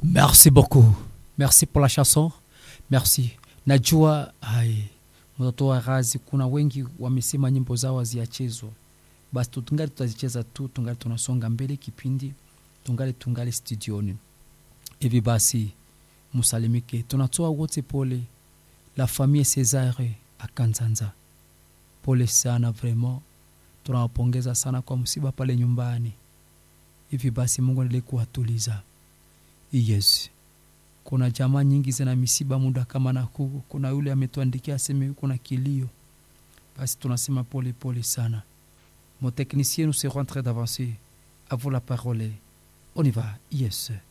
Merci beaucoup. Merci pour la chanson. Merci. Najua hai mtoto wa razi, kuna wengi wamesema nyimbo zao haziachezwa, basi tu tungali tutazicheza tu, tungali tunasonga mbele kipindi, tungali tungali studioni hivi. Basi musalimike, tunatoa wote pole la famille Cesare Akanzanza, pole sana, vraiment tunawapongeza sana kwa msiba pale nyumbani. Hivi basi Mungu endelee kuwatuliza. Yes, kuna jamaa nyingi zina misiba muda kama na huu. Kuna yule ametuandikia aseme yuko na kilio, basi tunasema pole pole sana. Mon technicien nous serons en train d'avancer. À vous la parole. On y va. Yes.